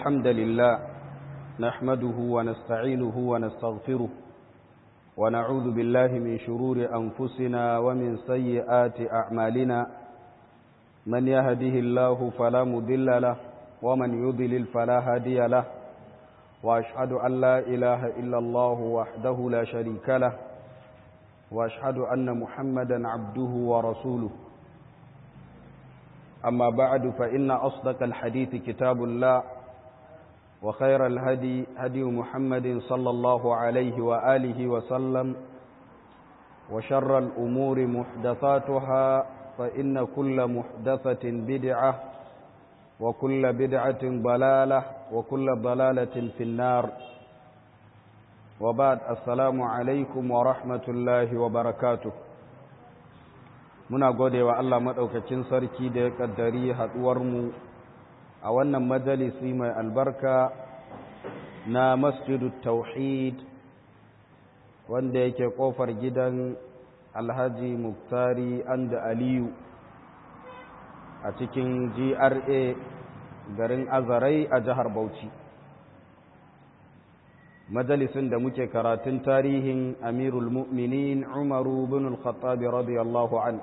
الحمد لله نحمده ونستعينه ونستغفره ونعوذ بالله من شرور أنفسنا ومن سيئات أعمالنا من يهده الله فلا مضل له ومن يضلل فلا هادي له وأشهد أن لا إله إلا الله وحده لا شريك له وأشهد أن محمدا عبده ورسوله أما بعد فإن أصدق الحديث كتاب الله وخير الهدي هدي محمد صلى الله عليه وآله وسلم وشر الأمور محدثاتها فإن كل محدثة بدعة وكل بدعة ضلالة وكل ضلالة في النار وبعد السلام عليكم ورحمة الله وبركاته muna gode wa Allah maɗaukacin sarki da ya ƙaddari haɗuwarmu a wannan majalisi mai albarka na masjidu tauhid wanda yake ƙofar gidan alhaji muktari anda aliyu a cikin gra garin azarai a jihar bauchi majalisin da muke karatun tarihin amirul mu'minin umaru bin al-khattabi radiyallahu an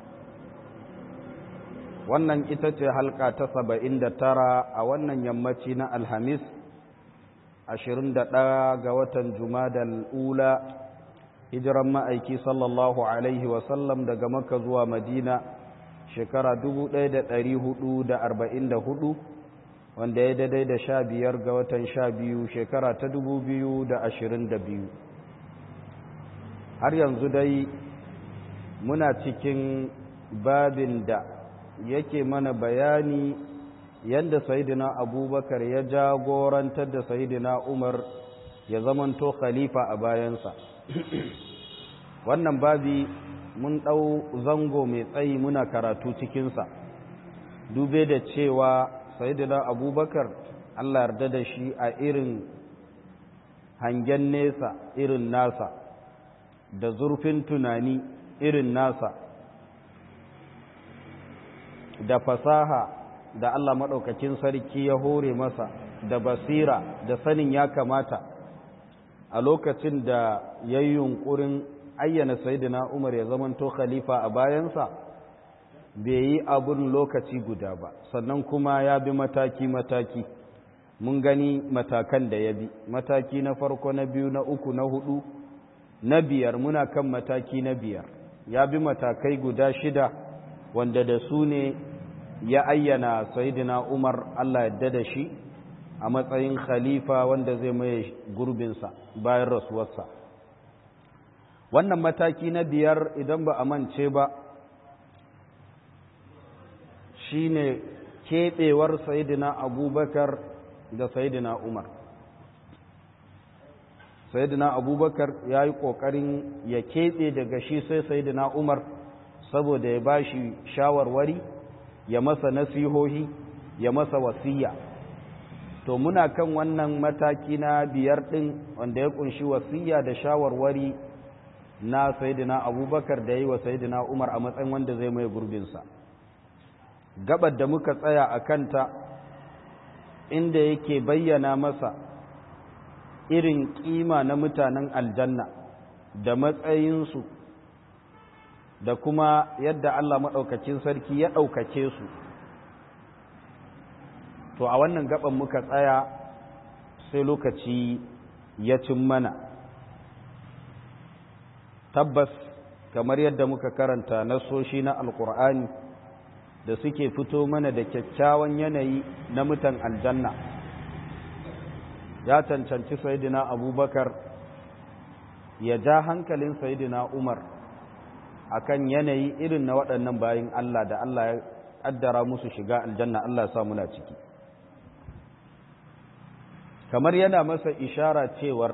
wannan ita ce halka ta saba'in da tara a wannan yammaci na alhamis ashirin da ɗaya ga watan jumadal ula hijiran ma'aiki sallallahu alaihi wasallam daga maka zuwa madina shekara dubu ɗaya da ɗari hudu da arba'in da hudu wanda ya daidai da sha biyar ga watan sha biyu shekara ta dubu biyu da ashirin da biyu har yanzu dai muna cikin babin da yake mana bayani yadda sayidina abubakar ya jagorantar da sayidina umar ya zamanto khalifa a bayansa wannan babi mun ɗau zango mai tsayi muna karatu cikinsa dube da cewa sayidina abubakar allah yarda da shi a irin hangen nesa irin nasa da zurfin tunani irin nasa da fasaha da Allah maɗaukakin sarki ya hore masa da basira da sanin ya kamata a lokacin da ya yi yunƙurin ayyana sayidina umar ya zamanto khalifa a bayansa bai yi abun lokaci guda ba sannan kuma ya bi mataki-mataki mun gani matakan da ya bi mataki na farko na biyu na uku na hudu na biyar muna kan mataki na biyar ya bi matakai guda shida wanda da su ne ya ayyana sayidina umar allah yadda da shi a matsayin khalifa wanda zai mai gurbinsa bayan rasuwarsa wannan mataki na biyar idan ba a mance ba shine keɓewar sayidina abubakar da sayidina umar sayidina abubakar ya yi ƙoƙarin ya keɓe daga shi sai sayidina umar saboda ya ba shi shawarwari ya masa nasihohi ya masa wasiya to muna kan wannan mataki na biyar ɗin wanda ya ƙunshi wasiya da shawarwari na sayidina abubakar da ya yi wa sayidina umar a matsayin wanda zai mai gurbinsa gabar da muka tsaya a kanta inda yake bayyana masa irin kima na mutanen aljanna da matsayinsu da kuma yadda Allah maɗaukacin sarki ya ɗaukace su to a wannan gaban muka tsaya sai lokaci ya cin mana tabbas kamar yadda muka karanta nasoshi na alkur'ani da suke fito mana da kyakkyawan yanayi na mutan aljanna ya cancanci sayidina abubakar ya ja hankalin sayidina umar akan yanayi irin na waɗannan bayin Allah da Allah ya ƙaddara musu shiga aljanna Allah ya sa muna ciki kamar yana masa ishara cewar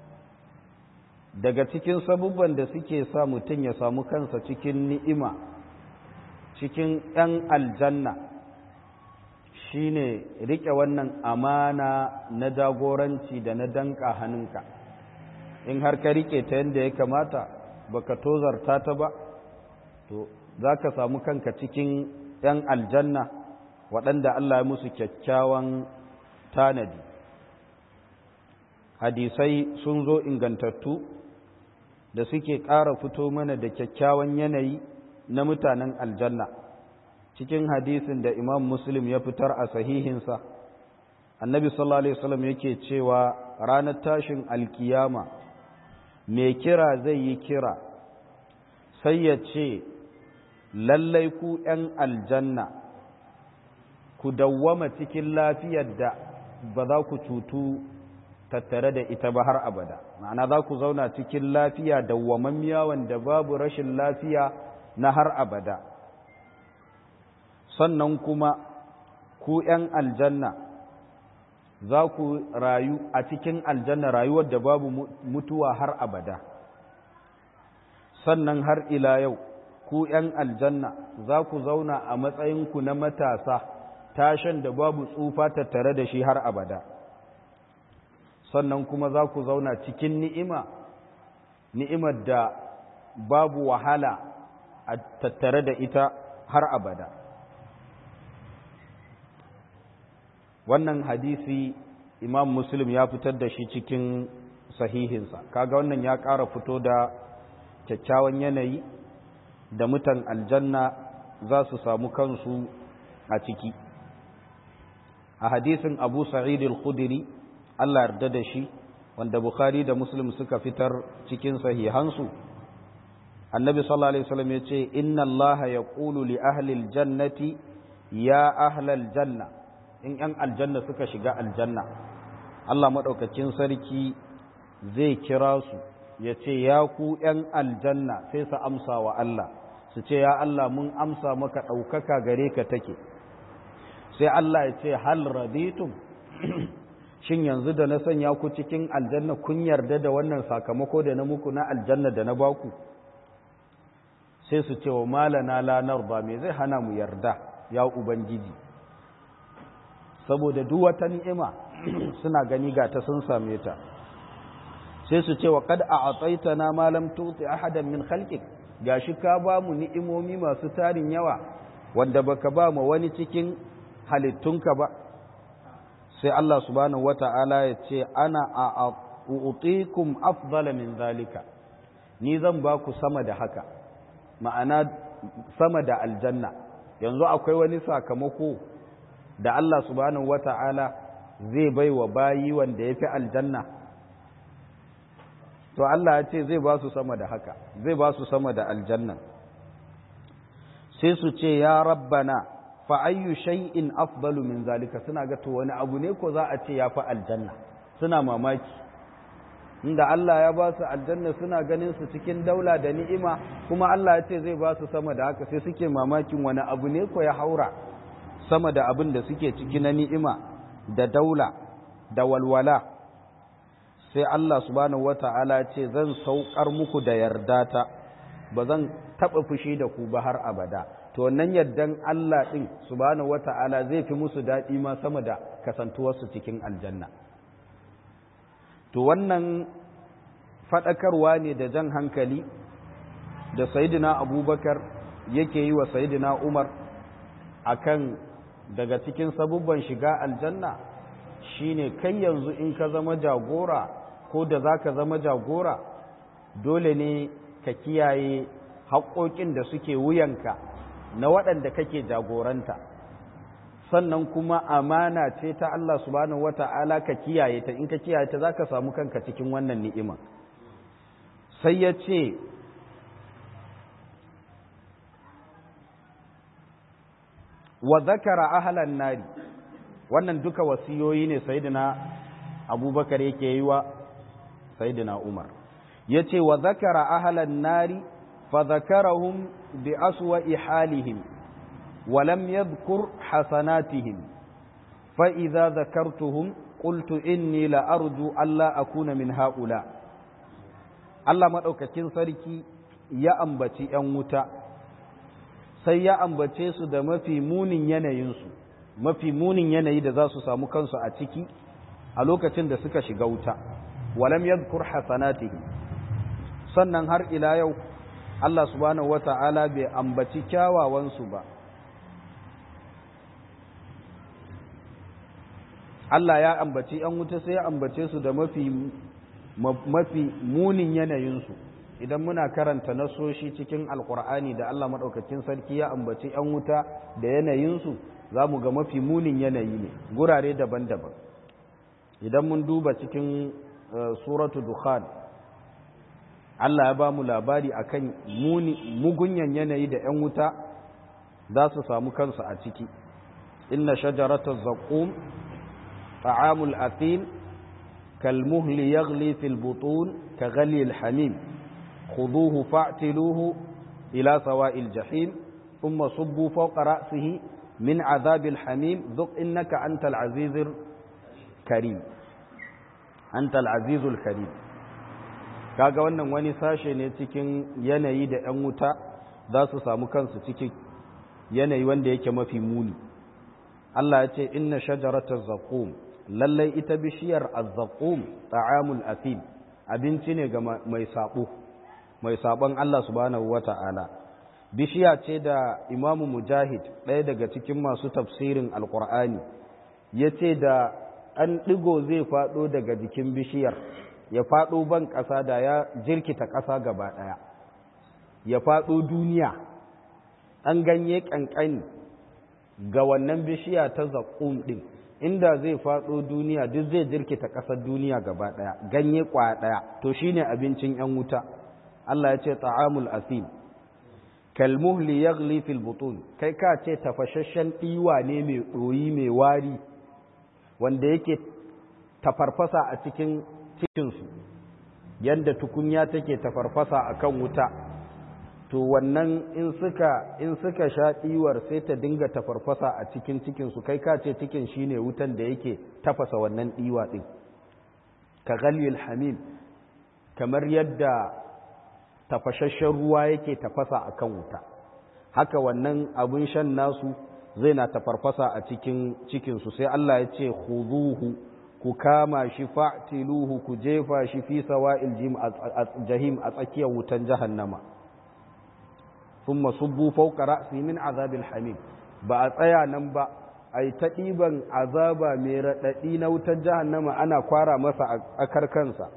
daga cikin sabubban da suke sa mutum ya samu kansa cikin ni'ima cikin ‘yan aljanna shi ne riƙe wannan amana na jagoranci da na danka hannunka in har ka riƙe ta yadda ya kamata baka tozarta ta ba to za ka samu kanka cikin ‘yan aljanna waɗanda Allah ya musu kyakkyawan tanadi hadisai sun zo ingantattu da suke ƙara fito mana da kyakkyawan yanayi na mutanen aljanna cikin hadisin da imam muslim ya fitar a sahihinsa annabi sallallahu alaihi wasallam yake cewa ranar tashin alkiyama mai kira zai yi kira sai ya ce lallai ku ‘yan aljanna ku dawwama cikin lafiyar da ba za ku cutu tattare da ita ba har abada ma'ana za ku zauna cikin lafiya dawwamammiya wanda babu rashin lafiya na har abada sannan kuma ku ‘yan aljanna za ku rayu a cikin aljanna rayuwar da babu mutuwa har abada sannan har ila yau ku ‘yan aljanna za ku zauna a matsayinku na matasa tashan da babu tsufa tattare da shi har abada sannan kuma za ku zauna cikin ni'ima ni'imar da babu wahala a tattare da ita har abada wannan hadisi imam muslim ya fitar da shi cikin sahihinsa kaga wannan ya ƙara fito da kyakkyawan yanayi da mutan aljanna za su samu kansu a ciki a hadisin abu sa'id al-khudri Allah yarda da shi wanda bukhari da muslim suka fitar cikin sahihansu annabi sallallahu alaihi wasallam ya ce inna allaha yaqulu li ahli al-jannati ya ahla al-janna in ‘yan aljanna suka shiga aljanna, Allah maɗaukacin sarki zai kira su ya ce, Ya ku ‘yan aljanna sai su amsa wa Allah, su ce, Ya Allah mun amsa maka ɗaukaka gare ka take, sai Allah ya ce, Hal raditum shin yanzu da na sanya ku cikin aljanna kun yarda da wannan sakamako da na muku na aljanna da na baku? Sai su ce wa malana lanar ba me zai hana mu yarda, ya Ubangiji. saboda duk wata ni'ima suna gani ga ta sun same ta sai su ce wa kad a'taytana ma lam tuti ahadan min khalqik gashi ka ba mu ni'imomi masu tarin yawa wanda baka ba mu wani cikin halittunka ba sai Allah subhanahu wata'ala ya ce ana a'utikum afdala min zalika ni zan ba ku sama da haka ma'ana sama da aljanna yanzu akwai wani sakamako da Allah subhanahu wata'ala zai bai wa bayi wanda ya fi aljanna to Allah ya ce zai ba su sama da haka zai ba su sama da aljanna sai su ce ya rabbana fa ayyu shay'in afdalu min zalika suna ga to wani abu ne ko za a ce ya fi aljanna suna mamaki inda Allah ya ba su aljanna suna ganin su cikin daula da ni'ima kuma Allah ya ce zai ba su sama da haka sai suke mamakin wani abu ne ko ya haura sama da abin da suke ciki na ni'ima da daula da walwala sai Allah subhanahu wata'ala ce zan saukar muku da yardata ba zan taɓa fushi da ku ba har abada to wannan yardan Allah ɗin subhanahu wata'ala zai fi musu daɗi ma sama da kasantuwarsu cikin aljanna to wannan faɗakarwa ne da jan hankali da sayidina abubakar yake yi wa sayidina umar akan daga cikin sabubban shiga aljanna shine kai yanzu in ka zama jagora ko da za ka zama jagora dole ne ka kiyaye haƙoƙin da suke wuyanka na waɗanda kake jagoranta sannan kuma amana ce ta Allah subhanahu wata'ala ka kiyaye ta in ka kiyaye ta za ka samu kanka cikin wannan ni'ima sai ya ce wa zakara ahlan nari wannan duka wasiyoyi ne sayyidina abubakar yake yi wa sayyidina umar yace wa zakara ahlan nari fa zakarahum bi aswa'i halihim wa lam yadhkur hasanatihim fa idza zakartuhum qultu inni la arju alla akuna min haula Allah madaukakin sarki ya ambaci yan wuta sai ya ambace su da mafi munin yanayinsu mafi munin yanayi da za su samu kansu a ciki a lokacin da suka shiga wuta walam yadhkur hasanatihi sannan har ila yau Allah subhanahu wata'ala bai ambaci kyawawansu ba Allah ya ambaci ‘yan wuta sai ya ambace su da mafi mafi munin yanayinsu idan muna karanta nasoshi cikin alkur'ani da Allah maɗaukakin sarki ya ambaci ‘yan wuta da yanayinsu za mu ga mafi munin yanayi ne gurare daban-daban idan mun duba cikin suratu dukhan Allah ya ba mu labari akan mugunyan yanayi da ‘yan wuta za su samu kansu a ciki inna shajarata zaƙum ta'amul athim كالمهل يغلي في البطون كغلي الحميم خذوه فاعتلوه إلى سواء الجحيم ثم صبوا فوق رأسه من عذاب الحميم ذق إنك أنت العزيز الكريم أنت العزيز الكريم kaga wannan wani sashe ne cikin yanayi da 'yan wuta za su samu kansu cikin yanayi wanda yake mafi muni Allah ya ce inna shajaratar zaƙum lallai ita bishiyar azzaqum ta'amul athim abinci ne ga mai sabo mai sabon Allah subhanahu wata'ala bishiya ce da imamu mujahid ɗaya daga cikin masu tafsirin alkur'ani ya ce da an ɗigo zai faɗo daga jikin bishiyar ya faɗo ban ƙasa da ya jirkita ƙasa gaba ɗaya ya faɗo duniya an ganye ƙanƙani ga wannan bishiya ta zaƙum ɗin inda zai faɗo duniya duk zai jirkita ƙasar duniya gaba ɗaya ganye ƙwaya ɗaya to shine abincin 'yan wuta Allah ya ce ta'amul asim kalmuhli yaghli fil butun kai ka ce tafashashen ɗiwa ne mai ɗoyi mai wari wanda yake tafarfasa a cikin cikinsu yadda tukunya take tafarfasa a kan wuta to wannan in suka in suka sha ɗiwar sai ta dinga tafarfasa a cikin cikinsu kai ka ce cikin shine wutan da yake tafasa wannan ɗiwa ɗin ka ghalil hamim kamar yadda tafashashen ruwa yake tafasa a kan wuta haka wannan abin shan nasu zai na tafarfasa a cikin cikinsu sai Allah ya ce khuduhu ku kama shi fa'tiluhu ku jefa shi fi sawa'il jahim a tsakiyar wutan jahannama thumma subbu fawqa ra'si min azabil hamim ba a tsaya nan ba ai ta ɗiban azaba mai raɗaɗi na wutar jahannama ana kwara masa a karkansa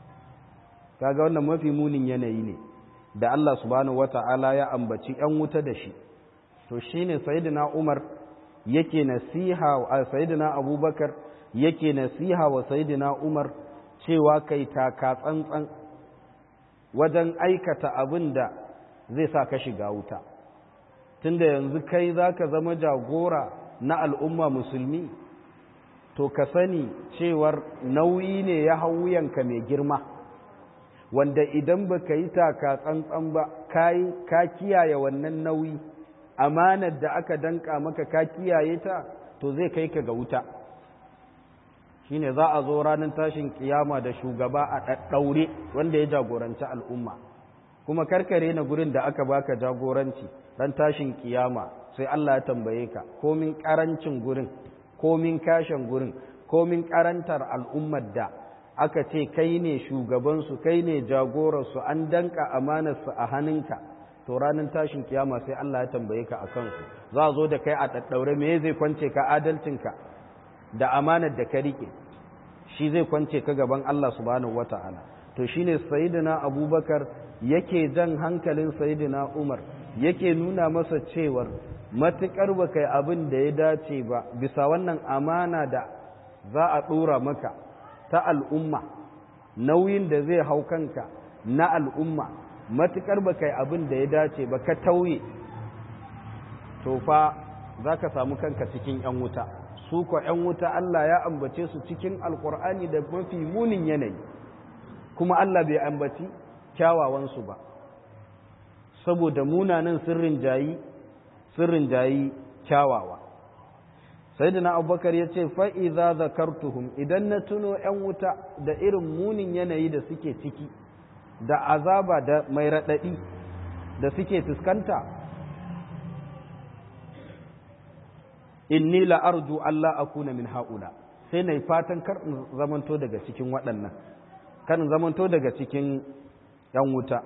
kaga wannan mafi munin yanayi ne da Allah subhanahu wata'ala ya ambaci ‘yan wuta da shi to shine sayyidina Umar yake nasiha a sayyidina Abubakar yake nasiha wa sayyidina Umar cewa kai taka tsantsan wajen aikata abin da zai sa ka shiga wuta tunda yanzu kai zaka zama jagora na al'umma musulmi to ka sani cewar nauyi ne ya hau wuyanka mai girma wanda idan ba ka yi taka tsantsan ba ka kiyaye wannan nauyi amanar da aka danka maka ka kiyaye ta to zai kai ka ga wuta shine za a zo ranar tashin kiyama da shugaba a ɗaɗɗaure wanda ya jagoranci al'umma kuma karkare na gurin da aka baka jagoranci ran tashin kiyama sai Allah ya tambaye ka komin ƙarancin gurin komin kashin gurin komin ƙarantar al'ummar da aka ce kai ne shugabansu kai ne jagorarsu an danka amanarsu a hannunka to ranar tashin kiyama sai Allah ya tambaye ka a kansu za a zo da kai a ɗaɗɗaure me zai kwance ka adalcinka da amanar da ka rike shi zai kwance ka gaban Allah subhanahu wata'ala to shine sayyidina abubakar yake jan hankalin sayyidina umar yake nuna masa cewar matukar ba kai abin da ya dace ba bisa wannan amana da za a ɗora maka ta al'umma nauyin da zai hau kanka na al'umma matuƙar ba kai abin da ya dace ba ka tauye to fa za ka samu kanka cikin ‘yan wuta su ko ‘yan wuta Allah ya ambace su cikin alƙur'ani da mafi munin yanayi kuma Allah bai ambaci kyawawansu ba saboda munanan sirrin jayi sirrin jayi kyawawa sai da na abubakar ya ce fa'iza zakartuhum idan na tuno ‘yan wuta da irin munin yanayi da suke ciki da azaba da mai raɗaɗi da suke fuskanta inni la'arju Allah a kuna min haƙula sai na fatan kar zamanto daga cikin waɗannan kan zamanto daga cikin ‘yan wuta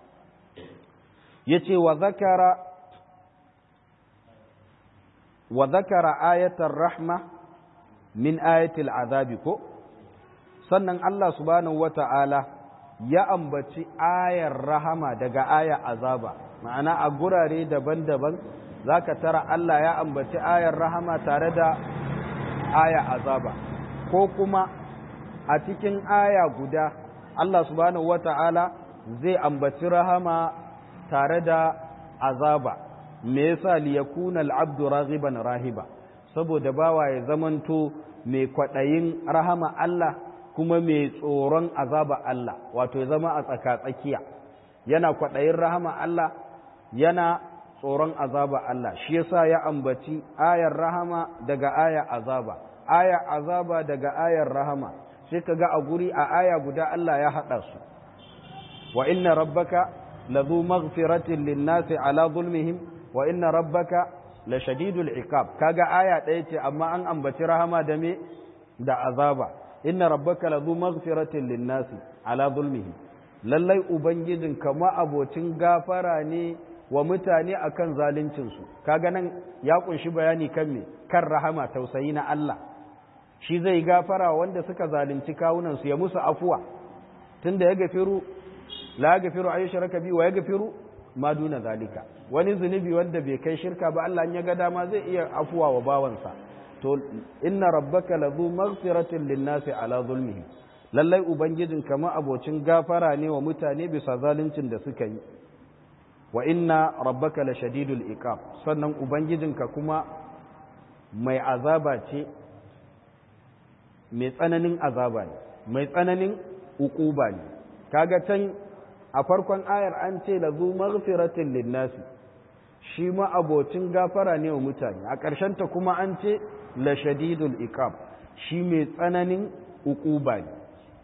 ya ce wa zakara وذكر آية الرحمة min ayatil azabi ko sannan Allah subhanahu wata'ala ya ambaci ayar rahama daga ayar azaba ma'ana a gurare daban-daban zaka tara Allah ya ambaci ayar rahama tare da aya azaba ko kuma a cikin aya guda Allah subhanahu wata'ala zai ambaci rahama tare da azaba me yasa liyakuna al'abdu raghiban rahiba saboda bawa ya zamanto mai kwaɗayin rahama Allah kuma mai tsoron azaba Allah wato ya zama a tsaka-tsakiya yana kwaɗayin rahama Allah yana tsoron azaba Allah shi yasa ya ambaci ayar rahama daga aya azaba aya azaba daga ayar rahama sai ka ga a guri a aya guda Allah ya haɗa su wa inna rabbaka ladhu maghfiratin lin-nasi ala zulmihim wa inna rabbaka la shadidul iqab kaga aya ɗaya ce amma an ambaci rahama da me da azaba inna rabbaka ladhu maghfiratin lin-nasi ala zulmihim lallai ubangijin kama abocin gafara ne wa mutane akan zaluncin su kaga nan ya kunshi bayani kan me kan rahama tausayi na Allah shi zai gafara wanda suka zalunci kawunan su ya musu afuwa tunda ya gafiru la gafiru ayyushraka bi wa ya gafiru ma duna zalika wani zunubi wanda bai kai shirka ba Allah ya ga dama zai iya afuwa wa bawansa to inna rabbaka ladhu maghfiratin linnasi ala zulmihi lallai ubangijin kama abocin gafara ne wa mutane bisa zaluncin da suka yi wa inna rabbaka la shadidul iqab sannan ubangijinka kuma mai azaba ce mai tsananin azaba ne mai tsananin uquba ne kaga can a farkon ayar an ce la zu maghfiratin linnasi shi ma abocin gafara ne wa mutane a ta kuma an ce la shadidul iqab shi mai tsananin uquba ne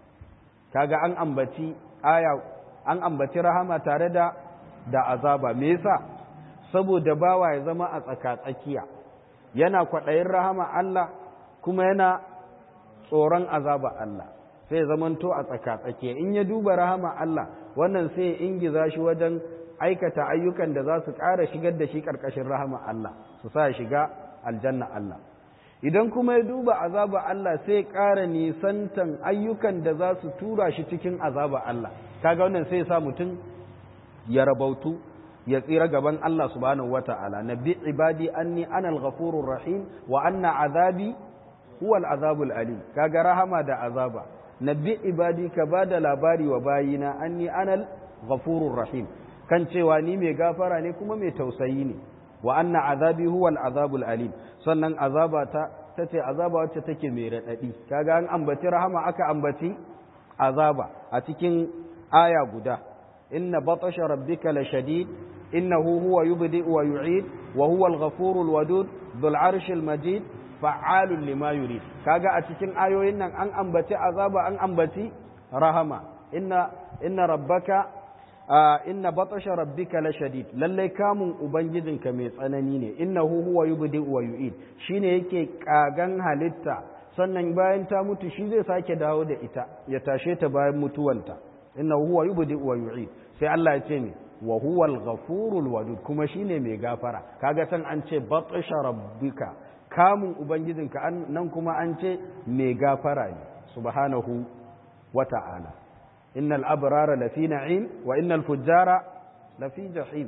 kaga an ambaci aya an ambaci rahama tare da da azaba me yasa saboda bawa ya zama a tsaka tsakiya yana kwaɗayin rahama Allah kuma yana tsoron azaba Allah sai zamanto a tsaka-tsakiya in ya duba rahama Allah wannan sai ya ingiza shi wajen aikata ayyukan da za su ƙara shigar da shi ƙarƙashin rahama Allah su sa shiga aljanna Allah idan kuma ya duba azaba Allah sai ya ƙara nisantan ayyukan da za su tura shi cikin azaba Allah kaga wannan sai ya sa mutum ya rabautu ya tsira gaban Allah subhanahu wata'ala nabbi ibadi anni anal ghafurur rahim wa anna azabi huwa al-azabul alim kaga rahama da azaba nabbi ibadi ka ba da labari wa bayina anni anal ghafurur rahim kan cewa ni mai gafara ne kuma mai tausayi ne wa anna azabi huwa al-azabul alim sannan azaba ta tace azaba wacce take mai radadi kaga an ambaci rahama aka ambaci azaba a cikin aya guda inna batasha rabbika lashadid innahu huwa yubdi wa yu'id wa huwa al-ghafurul wadud dhul arshil majid fa'alun lima yurid kaga a cikin ayoyin nan an ambaci azaba an ambaci rahama inna inna rabbaka inna batasha rabbika la shadid lalle kamun ubangijinka mai tsanani ne innahu huwa yubdi wa yu'id shine yake kagan halitta sannan bayan ta mutu shi zai sake dawo da ita ya tashe ta bayan mutuwanta innahu huwa yubdi wa yu'id sai Allah ya ce ne wa huwa al-ghafurul wadud kuma shine mai gafara kaga san an ce batasha rabbika kamun Ubangijinka nan kuma an ce mai gafara ne, subhanahu wa ta'ala. Innal abrara lafi na'im wa innal fujjara lafi jahim.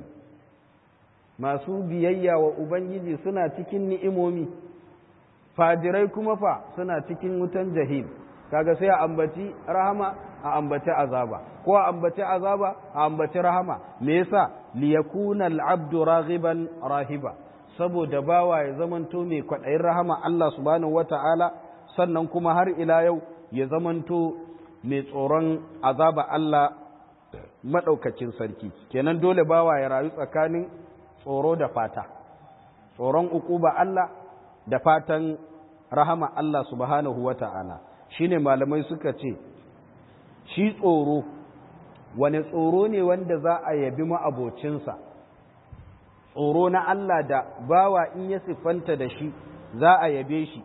Masu biyayya wa Ubangiji suna cikin ni'imomi, fajirai kuma fa suna cikin wutan jahim. Kaga sai a ambaci rahama a ambaci azaba, ko a ambaci azaba a ambaci rahama, me yasa liyakuna al'abdu raghiban rahiba. saboda bawa ya zamanto mai kwaɗayin rahama Allah subhanahu wata'ala sannan kuma har ila yau ya zamanto mai tsoron azaba Allah maɗaukacin sarki kenan dole bawa ya rayu tsakanin tsoro da fata tsoron ukuba Allah da fatan rahama Allah subhanahu wata'ala shine malamai suka ce shi tsoro wane tsoro ne wanda za a yabi ma'abocinsa tsoro na Allah da bawa in ya siffanta da shi za a yabe shi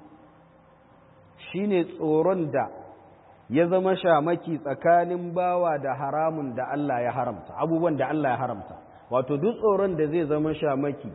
shi ne tsoron da ya zama shamaki tsakanin bawa da haramun da Allah ya haramta abubuwan da Allah ya haramta wato duk tsoron da zai zama shamaki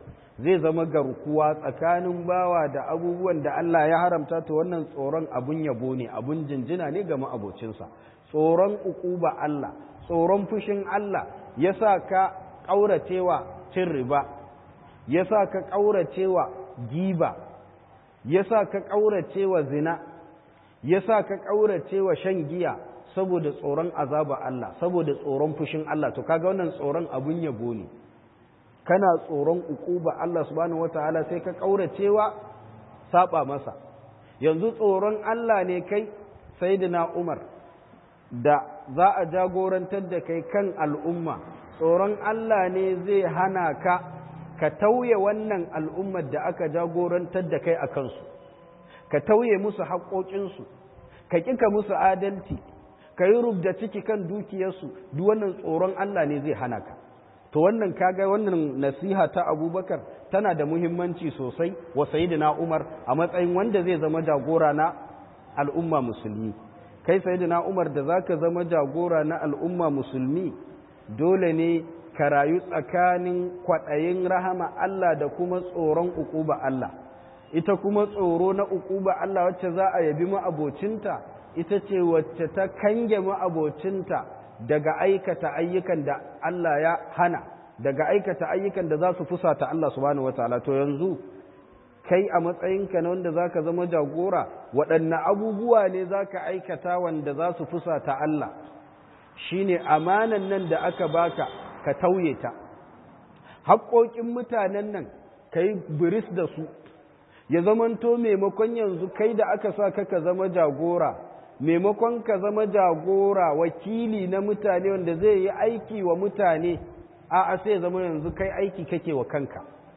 zai zama garkuwa tsakanin bawa da abubuwan da Allah ya haramta to wannan tsoron abun yabo ne abun jinjina ne ga ma'abocinsa tsoron ukuba Allah tsoron fushin Allah yasa ka ƙauracewa cin riba yasa ka ƙauracewa giba yasa ka ƙauracewa zina yasa ka ƙauracewa shan giya saboda tsoron azaba Allah saboda tsoron fushin Allah to kaga wannan tsoron abun yabo ne kana tsoron ukuba Allah subhanahu wataala sai ka ƙauracewa saba masa yanzu tsoron Allah ne kai sayyidina Umar da za a jagorantar da kai kan al'umma tsoron Allah ne zai hana ka ka tauye wannan al'ummar da aka jagorantar da kai a kansu ka tauye musu haƙoƙinsu ka ƙika musu adalci ka yi rubda ciki kan dukiyarsu duk wannan tsoron Allah ne zai hana ka to wannan kaga wannan nasiha ta abubakar tana da muhimmanci sosai wa sayidina umar a matsayin wanda zai zama jagora na al'umma musulmi kai sayidina umar da zaka zama jagora na al'umma musulmi dole ne ka rayu tsakanin kwaɗayin rahama Allah da kuma tsoron ukuba Allah ita kuma tsoro na ukuba Allah wacce za a yabi ma'abocinta ita ce wacce ta kange ma'abocinta daga aikata ayyukan da Allah ya hana daga aikata ayyukan da za su fusata Allah subhanahu wataala to yanzu kai a matsayinka na wanda zaka zama jagora waɗanne abubuwa ne zaka aikata wanda za su fusata Allah shine amanan nan da aka baka ka tauye ta haƙoƙin mutanen nan kai biris da su ya zamanto maimakon yanzu kai da aka sa ka ka zama jagora maimakon ka zama jagora wakili na mutane wanda zai yi aiki wa mutane a a sai zama yanzu kai aiki kake wa kanka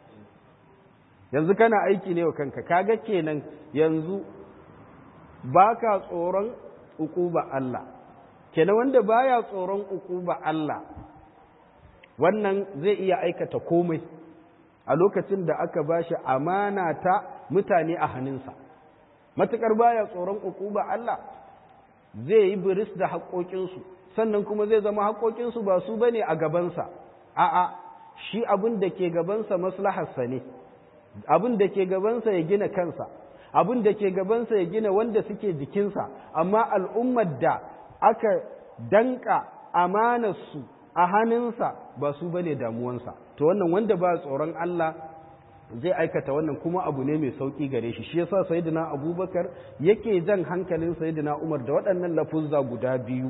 yanzu kana aiki ne wa kanka kaga kenan yanzu baka tsoron ukuba Allah kenan wanda baya tsoron ukuba Allah wannan zai iya aikata komai a lokacin da aka bashi amana ta mutane a hannunsa matukar baya tsoron ukuba Allah zai yi biris da haƙoƙinsu sannan kuma zai zama haƙoƙinsu ba su bane a gabansa a'a shi abin da ke gabansa maslaharsa ne abin da ke gabansa ya gina kansa abin da ke gabansa ya gina wanda suke jikinsa amma al'ummar da aka danka amanarsu a hannunsa ba su bane damuwansa to wannan wanda ba tsoron Allah zai aikata wannan kuma abu ne mai sauki gare shi shi yasa sayyidina abubakar yake jan hankalin sayyidina umar da waɗannan lafuzza guda biyu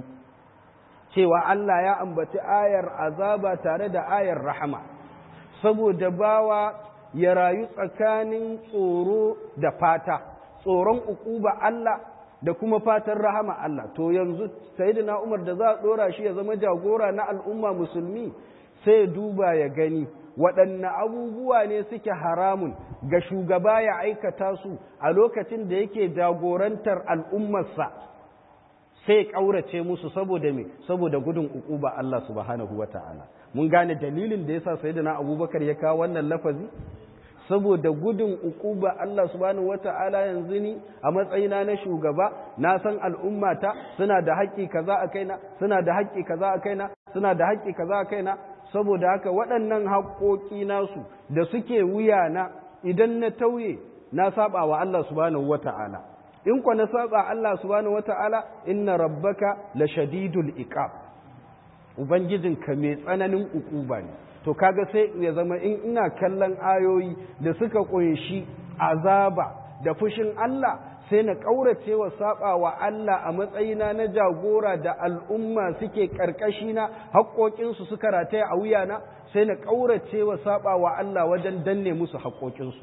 cewa Allah ya ambaci ayar azaba tare da ayar rahama saboda bawa ya rayu tsakanin tsoro da fata tsoron ukuba Allah da kuma fatan rahama Allah to yanzu sayyidina umar da za a dora shi ya zama jagora na al'umma musulmi sai duba ya gani waɗanne abubuwa ne suke haramun ga shugaba ya aikata su a lokacin da yake jagorantar al'ummarsa sai ƙaurace musu saboda me saboda gudun ukuba Allah subhanahu wata'ala mun gane dalilin da yasa sayyidina Abubakar ya kawo wannan lafazi saboda gudun ukuba Allah subhanahu wata'ala yanzu ni a matsayina na shugaba na san al'ummata suna da haƙƙi kaza a kaina suna da haƙƙi kaza a kaina suna da haƙƙi kaza a kaina saboda haka waɗannan haƙoƙi nasu da suke wuyana idan na tauye na saba wa Allah subhanahu wata'ala in kwa na saba Allah subhanahu wata'ala inna rabbaka la shadidul iqab ubangijinka mai tsananin ukuba ne to kaga sai ya zama in ina kallon ayoyi da suka kunshi azaba da fushin Allah sai na ƙaurace wa saba wa Allah a matsayina na jagora da al'umma suke ƙarƙashina haƙoƙinsu suka rataya a wuyana sai na ƙaurace wa saba wa Allah wajen danne musu haƙoƙinsu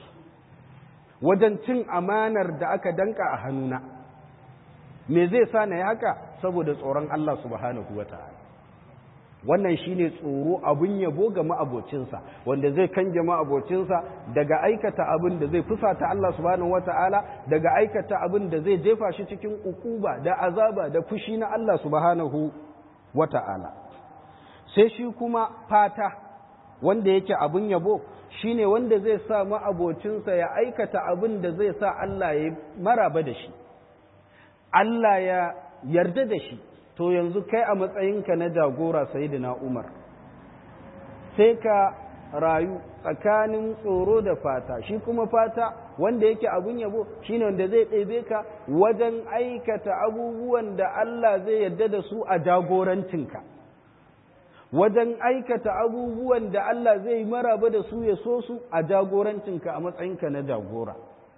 wajen cin amanar da aka danka a hannuna me zai sa na yi haka saboda tsoron Allah subhanahu wa ta'ala wannan shine tsoro abun yabo ga ma'abocinsa wanda zai kanje ma'abocinsa daga aikata abin da zai fusata Allah subhanahu wata'ala daga aikata abin da zai jefa shi cikin ukuba da azaba da fushi na Allah subhanahu wata'ala sai shi kuma fata wanda yake abun yabo shine wanda zai sa ma'abocinsa ya aikata abin da zai sa Allah ya maraba da shi Allah ya yarda da shi to yanzu kai a matsayinka na jagora sayidina Umar sai ka rayu tsakanin tsoro da fata shi kuma fata wanda yake abun yabo shine wanda zai ɗebe ka wajen aikata abubuwan da Allah zai yarda da su a jagorancinka wajen aikata abubuwan da Allah zai maraba da su ya so su a jagorancinka a matsayinka na jagora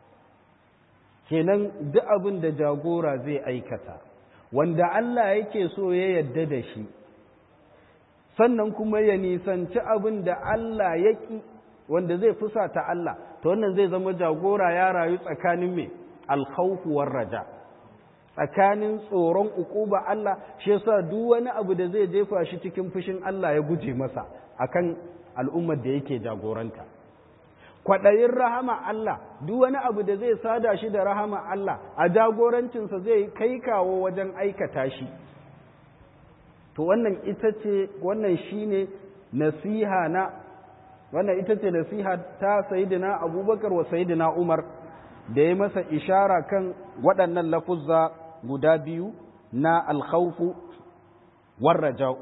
kenan duk abin da jagora zai aikata wanda Allah yake so ya yarda da shi sannan kuma ya nisanci abin da Allah ya ƙi wanda zai fusata Allah to wannan zai zama jagora ya rayu tsakanin mai alkhawfu war raja tsakanin tsoron ukuba Allah shi yasa duk wani abu da zai jefa shi cikin fushin Allah ya guje masa akan al'ummar da yake jagoranta kwaɗayin rahama Allah duk wani abu da zai sada shi da rahama Allah a jagorancinsa zai kai kawo wajen aikata shi to wannan ita ce wannan shine nasiha na wannan ita ce nasiha ta sayidina abubakar wa sayidina umar da ya masa ishara kan waɗannan lafuzza guda biyu na alkhawfu warraja'u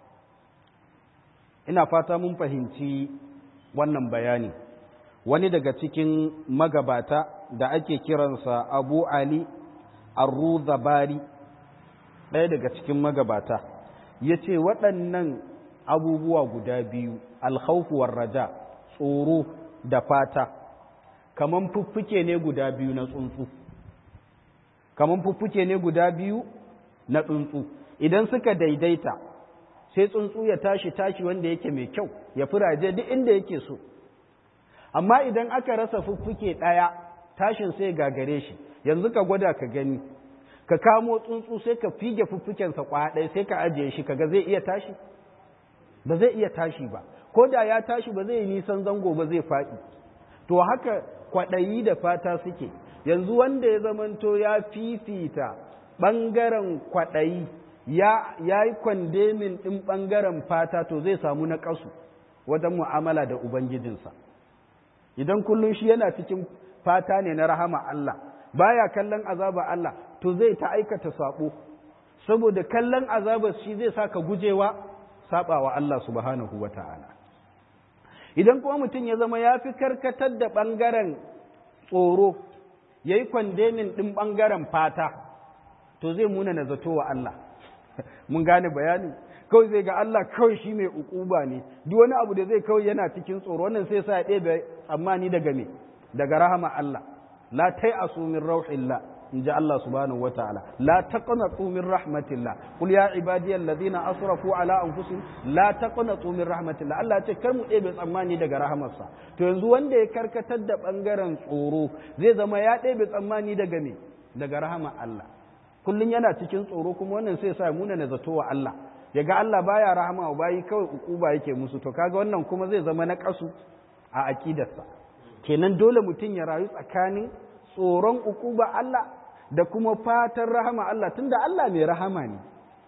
ina fata mun fahimci wannan bayani wani daga cikin magabata da ake kiransa abu ali arruzabari ɗaya daga cikin magabata ya ce waɗannan abubuwa guda biyu alhaufuwar raja tsoro da fata kaman fuffuke ne guda biyu na tsuntsu kaman fuffuke ne guda biyu na tsuntsu idan suka daidaita sai tsuntsu ya tashi tashi wanda yake mai kyau ya firaje duk inda yake so amma idan aka rasa fuffuke ɗaya tashin sai gagare shi yanzu ka gwada ka gani ka kamo tsuntsu sai ka fige fuffukensa kwaya ɗaya sai ka ajiye shi kaga zai iya tashi ba zai iya tashi ba ko da ya tashi ba zai yi nisan zango ba zai faɗi to haka kwaɗayi da fata suke yanzu wanda ya zamanto ya fifita ɓangaren kwaɗayi ya yi kwandemin ɗin ɓangaren fata to zai samu na ƙasu wajen mu'amala da ubangijinsa idan kullum shi yana cikin fata ne na rahama Allah baya kallon azaba Allah to zai ta aikata sabo saboda kallon azabar shi zai saka gujewa sabawa Allah subhanahu wata'ala idan kuma mutum ya zama ya fi karkatar da ɓangaren tsoro ya yi kwandemin ɗin ɓangaren fata to zai muna na zato wa Allah mun gane bayani kawai zai ga Allah kawai shi mai ukuba ne duk wani abu da zai kawai yana cikin tsoro wannan sai sa ya ɗebe tsammani daga me daga rahama Allah la tai'asu min rauhillah in ji Allah subhanahu wa ta'ala la taqnatu min rahmatillah qul ya ibadiyal ladina asrafu ala anfusihim la taqnatu min rahmatillah Allah ya ce kar mu ɗebe tsammani daga rahamarsa to yanzu wanda ya karkatar da bangaren tsoro zai zama ya ɗebe tsammani daga me daga rahama Allah kullun yana cikin tsoro kuma wannan sai sa muna na zato wa Allah ya ga Allah baya rahama wa bayi kawai ukuba yake musu to kaga wannan kuma zai zama na kasu a akidarsa kenan dole mutum ya rayu tsakanin tsoron ukuba Allah da kuma fatan rahama Allah tunda Allah mai rahama ne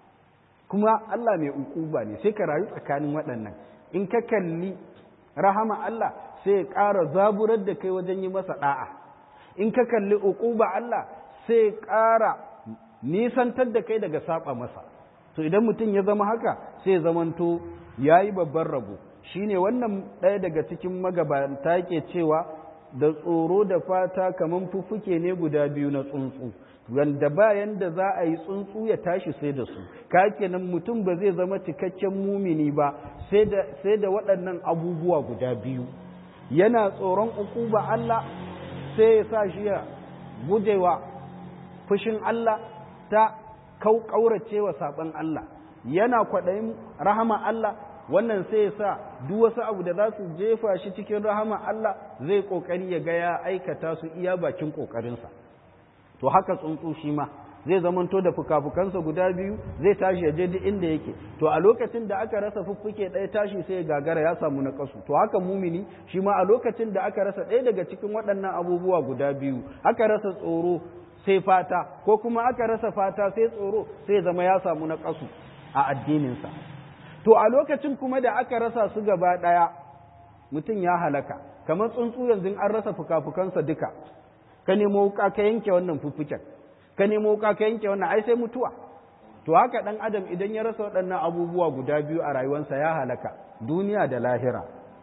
kuma Allah mai ukuba ne sai ka rayu tsakanin waɗannan in ka kalli rahama Allah sai ya ƙara zaburar da kai wajen yi masa ɗa'a in ka kalli ukuba Allah sai ya ƙara nisantar da kai daga saba masa to idan mutum ya zama haka sai zamanto ya yi babban rabo shine wannan ɗaya daga cikin magabata ke cewa da tsoro da fata kamar fuffuke ne guda biyu na tsuntsu wanda bayan da za a yi tsuntsu ya tashi sai da su ka kenan mutum ba zai zama cikakken mumini ba sai da waɗannan abubuwa guda biyu yana tsoron ukuba Allah sai ya sa shi ya gujewa fushin Allah ta kaurace wa saɓon Allah yana kwaɗayin rahama Allah wannan sai ya sa duk wasu abu da za su jefa shi cikin rahama Allah zai ƙoƙari ya ga ya aikata su iya bakin ƙoƙarinsa to haka tsuntsu shi ma zai zamanto da fukafukansa guda biyu zai tashi ya je duk inda yake to a lokacin da aka rasa fuffuke ɗaya tashi sai ya gagara ya samu na kasu to haka mumini shi ma a lokacin da aka rasa ɗaya daga cikin waɗannan abubuwa guda biyu aka rasa tsoro sai fata ko kuma aka rasa fata sai tsoro sai zama ya samu na kasu a addininsa to a lokacin kuma da aka rasa su gaba ɗaya mutum ya halaka kamar tsuntsu yanzu an rasa fukafukansa duka ka nemo wuka ka yanke wannan fuffuken ka nemo wuka ka yanke wannan ai sai mutuwa to haka dan adam idan ya rasa waɗannan abubuwa guda biyu a rayuwarsa ya halaka duniya da lahira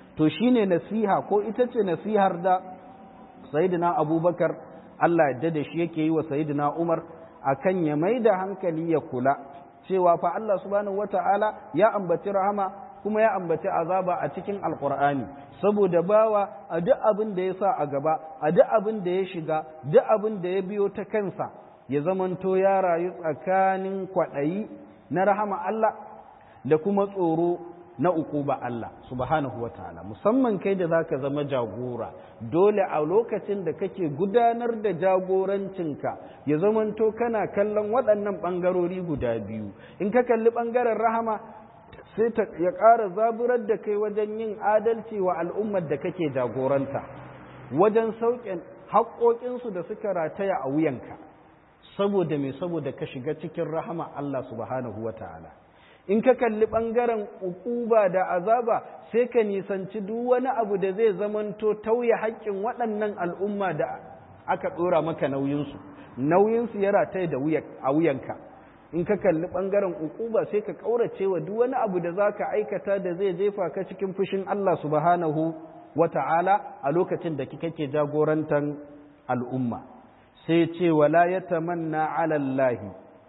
to shine nasiha ko ita ce nasihar da sayyidina abubakar Allah yadda da shi yake yi wa sayyidina umar akan ya mai da hankali ya kula cewa fa Allah subhanahu wata'ala ya ambaci rahama kuma ya ambaci azaba a cikin alkur'ani saboda bawa a duk abin da ya sa a gaba a duk abin da ya shiga duk abin da ya biyo ta kansa ya zamanto ya rayu tsakanin kwaɗayi na rahama Allah da kuma tsoro na ukuba Allah subhanahu wataala musamman kai da zaka zama jagora dole a lokacin da kake gudanar da jagorancinka ya zamanto kana kallon waɗannan ɓangarori guda biyu in ka kalli ɓangaren rahama sai ta ya ƙara zaburar da kai wajen yin adalci wa al'ummar da kake jagoranta wajen sauƙin haƙoƙinsu da suka rataya a wuyanka saboda me saboda ka shiga cikin rahama Allah subhanahu wa ta'ala in ka kalli ɓangaren ukuba da azaba sai ka nisanci duk wani abu da zai zamanto tauye haƙƙin waɗannan al'umma da aka ɗora maka nauyinsu nauyinsu ya rataye da a wuyanka in ka kalli ɓangaren ukuba sai ka ƙaurace wa duk wani abu da za ka aikata da zai jefa ka cikin fushin Allah subhanahu wa ta'ala a lokacin da kake jagorantar al'umma sai ce wala ya tamanna alallahi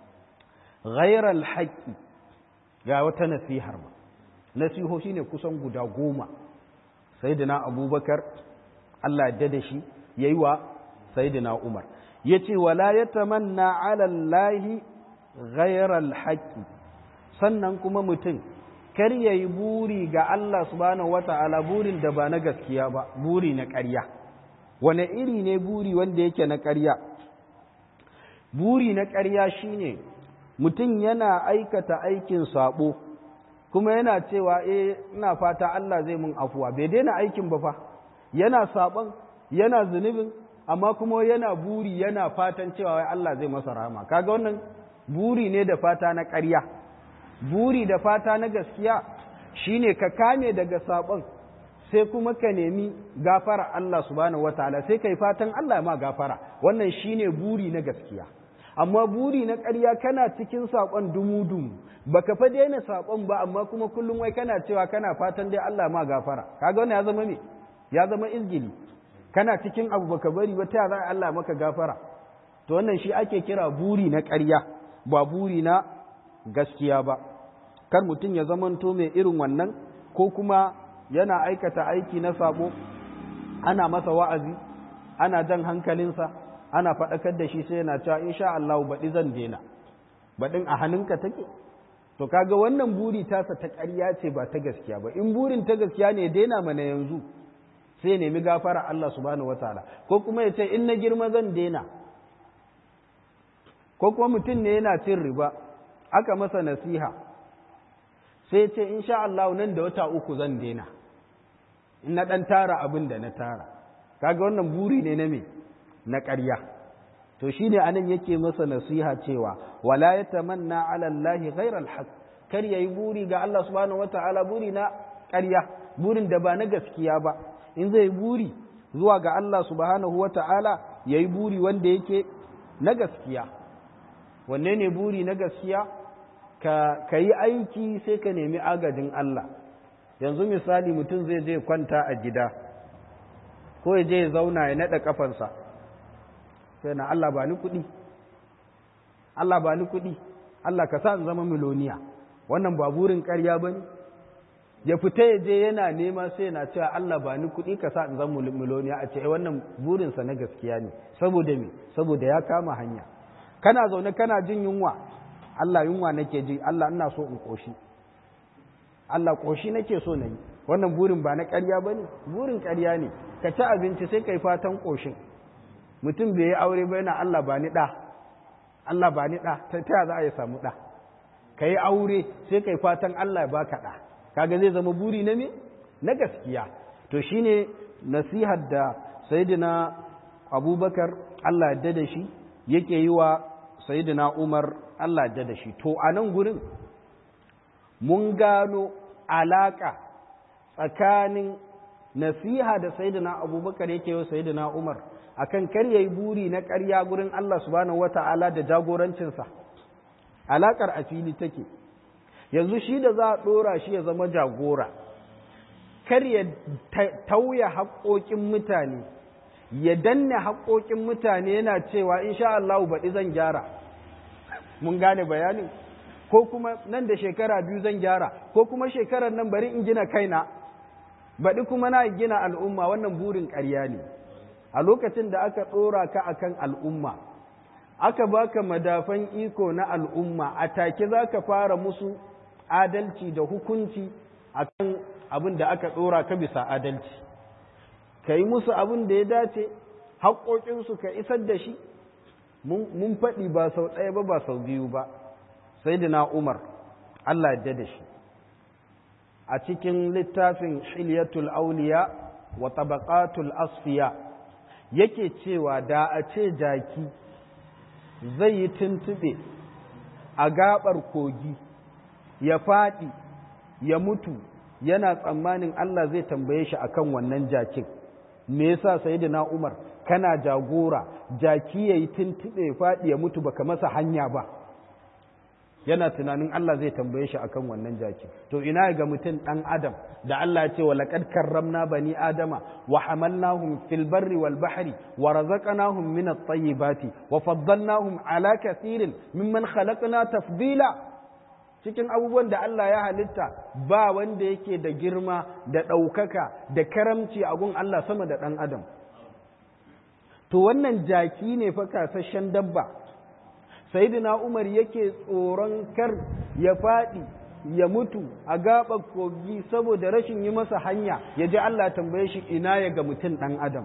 ghairal haƙƙi ga wata nasihar ma nasiho shi ne kusan guda goma sayidina abubakar Allah ya da shi ya yi wa sayidina umar ya ce wala ya tamanna alallahi ghairal haƙƙi sannan kuma mutum kar ya yi buri ga Allah subhanahu wata'ala burin da ba na gaskiya ba buri na ƙarya wane iri ne buri wanda yake na ƙarya buri na ƙarya shine mutum yana aikata aikin sabo kuma yana cewa eh ina fata Allah zai mun afuwa bai daina aikin ba fa yana sabon yana zunubin amma kuma yana buri yana fatan cewa wai Allah zai masa rahama kaga wannan buri ne da fata na ƙarya buri da fata na gaskiya shine ka kame daga sabon sai kuma ka nemi gafara Allah subhanahu wataala sai kai fatan Allah ma gafara wannan shine buri na gaskiya amma buri na ƙarya kana cikin saƙon dumu-dumu baka fa daina saƙon ba amma kuma kullum wai kana cewa kana fatan dai Allah ma gafara kaga wannan ya zama me ya zama izgili kana cikin abu baka bari ba ta za Allah maka gafara to wannan shi ake kira buri na ƙarya ba buri na gaskiya ba kar mutum ya zamanto mai irin wannan ko kuma yana aikata aiki na sabo ana masa wa'azi ana jan hankalinsa ana faɗakar da shi sai yana cewa insha Allah baɗi zan daina baɗin a hannunka take to kaga wannan buri tasa ta ƙarya ce ba ta gaskiya ba in burin ta gaskiya ne daina mana yanzu sai nemi gafara Allah subhanahu wataala ko kuma ya ce in na girma zan daina ko kuma mutum ne yana cin riba aka masa nasiha sai ce insha Allah nan da wata uku zan daina in na ɗan tara abin da na tara kaga wannan buri ne na me na ƙarya to shi ne anan yake masa nasiha cewa wala ya tamanna ala Allah ghairal haq kar yayi buri ga Allah subhanahu wataala buri na ƙarya burin da ba na gaskiya ba in zai buri zuwa ga Allah subhanahu wataala yayi buri wanda yake na gaskiya wanne ne buri na gaskiya ka ka yi aiki sai ka nemi agajin Allah yanzu misali mutum zai je kwanta a gida ko ya je ya zauna ya naɗa kafansa sai na Allah ba ni kuɗi Allah ba ni kuɗi Allah ka sa in zama miloniya wannan ba burin ƙarya ba ne ya fita ya je yana nema sai na cewa Allah ba ni kuɗi ka sa in zama miloniya a ce wannan burinsa na gaskiya ne saboda me saboda ya kama hanya kana zaune kana jin yunwa Allah yunwa nake ji Allah ina so in ƙoshi Allah ƙoshi nake so na yi wannan burin ba na ƙarya ba ne burin ƙarya ne ka ci abinci sai ka yi fatan ƙoshin mutum bai yi aure ba yana Allah ba ni ɗa Allah ba ni ɗa ta ta za a yi samu ɗa ka yi aure sai ka yi fatan Allah ba ka ɗa kaga zai zama buri na me na gaskiya to shine nasihar da sayyidina abubakar Allah yadda da shi yake yi wa sayyidina umar Allah yadda da shi to a nan gurin mun gano alaƙa tsakanin nasiha da sayyidina abubakar yake wa sayyidina umar akan kar yayi buri na ƙarya gurin Allah subhanahu wata'ala da jagorancinsa alaƙar a fili take yanzu shi da za a ɗora shi ya zama jagora kar ya tauya haƙoƙin mutane ya danne haƙoƙin mutane yana cewa insha Allah baɗi zan gyara mun gane bayanin ko kuma nan da shekara biyu zan gyara ko kuma shekarar nan bari in gina kaina baɗi kuma na gina al'umma wannan burin ƙarya ne a lokacin da aka ɗora ka akan al'umma aka baka madafan iko na al'umma a take za ka fara musu adalci da hukunci akan abin da aka ɗora ka bisa adalci ka yi musu abin da ya dace haƙoƙinsu ka isar da shi mun faɗi ba sau ɗaya ba ba sau biyu ba sai da na umar Allah yadda da shi a cikin littafin shilyatul auliya wa tabaqatul asfiya yake cewa da a ce jaki zai yi tuntuɓe a gaɓar kogi ya faɗi ya mutu yana tsammanin Allah zai tambaye shi akan wannan jakin me yasa sayyidina Umar kana jagora jaki yayi tuntube ya fadi ya mutu baka masa hanya ba yana tunanin Allah zai tambaye shi akan wannan jaki to ina ga mutum dan adam da Allah ya ce wa laqad karramna bani adama wa hamalnahum fil barri wal bahri wa razaqnahum min at-tayyibati wa faddalnahum ala kathirin mimman khalaqna tafdila cikin abubuwan da Allah ya halitta ba wanda yake da girma da ɗaukaka da karamci a gun Allah sama da ɗan adam to wannan jaki ne fa kasashen dabba sayyidina Umar yake tsoron kar ya faɗi ya mutu a gaɓar kogi saboda rashin yi masa hanya ya ji Allah tambaye shi ina ya ga mutum ɗan adam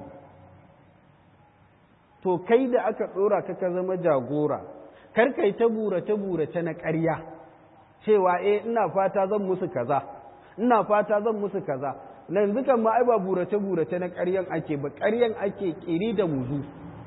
to kai da aka ɗora ka ka zama jagora kar kai ta burace burace na ƙarya cewa eh ina fata zan musu kaza ina fata zan musu kaza na yanzu kan ma ai ba burace burace na ƙaryan ake ba ƙaryan ake ƙiri da muzu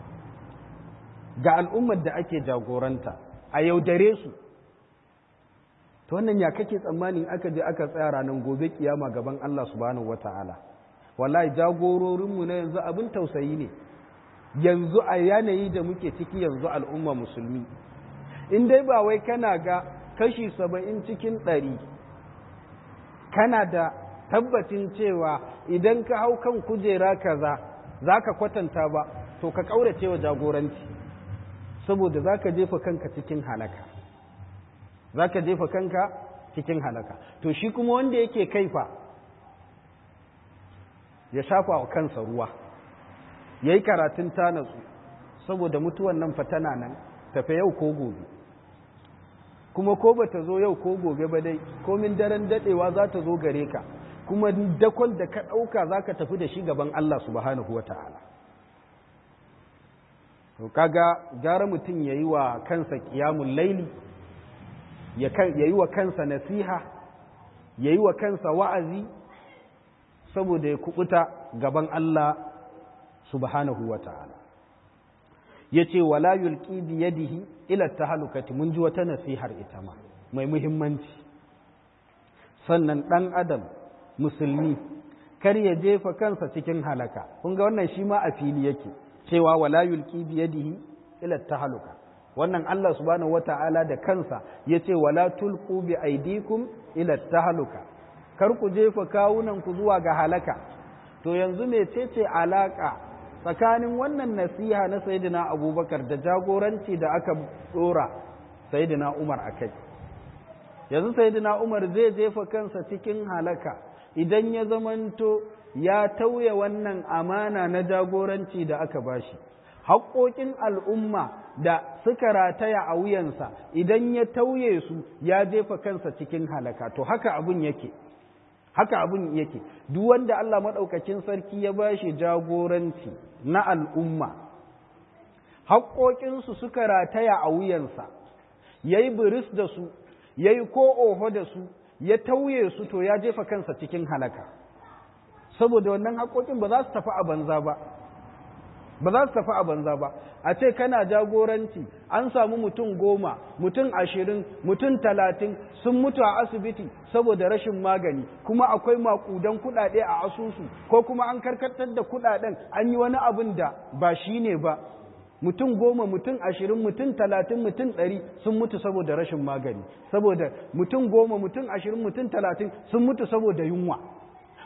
ga al'ummar da ake jagoranta a yaudare su to wannan ya kake tsammanin aka je aka tsaya ranar gobe kiyama gaban Allah subhanahu wata'ala wallahi jagororinmu na yanzu abin tausayi ne yanzu a yanayi da muke ciki yanzu al'umma musulmi in dai ba wai kana ga kashi saba'in cikin ɗari kana da tabbacin cewa idan ka hau kan kujera kaza za ka kwatanta ba to ka ƙaurace wa jagoranci saboda za ka jefa kanka cikin halaka za ka jefa kanka cikin halaka to shi kuma wanda yake kaifa ya shafa wa kansa ruwa ya yi karatun tanatsu saboda mutuwan nan fatana nan tafe yau ko gobe kuma ko ba ta zo yau ko gobe ba dai komin daren dadewa za ta zo gare ka kuma dakon da ka ɗauka za ka tafi da shi gaban Allah subhanahu wa ta'ala to kaga gara mutum ya yi wa kansa ƙiyamun laili ya yi wa kansa nasiha ya yi wa kansa wa'azi saboda ya kubuta gaban Allah subhanahu wa ta'ala ya ce wala yulki biyadihi ila tahalukati mun ji wata nasihar ita ma mai muhimmanci sannan ɗan adam musulmi kar ya jefa kansa cikin halaka kun ga wannan shi ma a fili yake cewa wala yulki biyadihi ila tahaluka wannan Allah subhanahu wata'ala da kansa yace wala tulqu bi aidikum ila tahaluka kar ku jefa kawunan ku zuwa ga halaka to yanzu mecece alaka tsakanin wannan nasiha na sayyidina abubakar da jagoranci da aka dora sayyidina umar akai yanzu sayyidina umar zai jefa kansa cikin halaka idan ya zamanto ya tauye wannan amana na jagoranci da aka bashi haƙoƙin al'umma da suka rataya a wuyansa idan ya tauye su ya jefa kansa cikin halaka to haka abun yake haka abun yake duk wanda Allah maɗaukacin sarki ya bashi jagoranci na al'umma haƙoƙinsu suka rataya a wuyansa ya yi biris da su ya yi ko oho da su ya tauye su to ya jefa kansa cikin halaka saboda wannan haƙoƙin ba za su tafi a banza ba ba za su tafi a banza ba a ce kana jagoranci an samu mutum goma mutum ashirin mutum talatin sun mutu a asibiti saboda rashin magani kuma akwai maƙudan kuɗaɗe a asusu ko kuma an karkatar da kuɗaɗen an yi wani abin da ba shi ne ba mutum goma mutum ashirin mutum talatin mutum ɗari sun mutu saboda rashin magani saboda mutum goma mutum ashirin mutum talatin sun mutu saboda yunwa